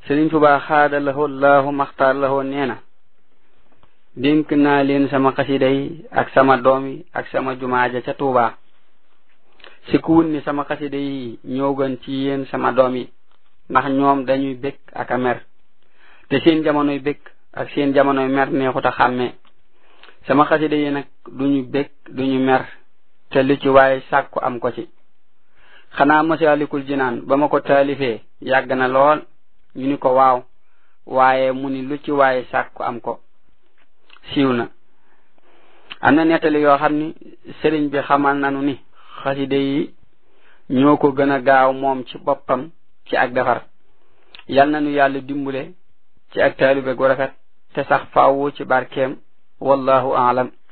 Sëriñ Tuubaa xaada lahoo laahu maxtaar lahoo nee na dénk naa leen sama xasida yi ak sama doom yi ak sama jumaaja ca Tuubaa si kuwun ni sama xasida yi ñoo gën ci yéen sama doom yi ndax ñoom dañuy bëgg ak a mer te seen jamonoy bëgg ak seen jamonoy mer neexut a xàmmee sama xasida yi nag duñu bëgg duñu mer te lu ci waaye sàkku am ko ci xanaa masaalikul jinaan ba ma ko taalifee yàgg na lool ñu ni ko waaw waaye mu ni lu ci waaye sàkku am ko siiw na am na nettali yoo xam ni sëriñ bi xamal nanu ni xaside yi ñoo ko gën a gaaw moom ci boppam ci ak defar yal na nu yàlla dimbule ci ak taalibe gu rafet te sax faawu ci barkeem wallahu aalam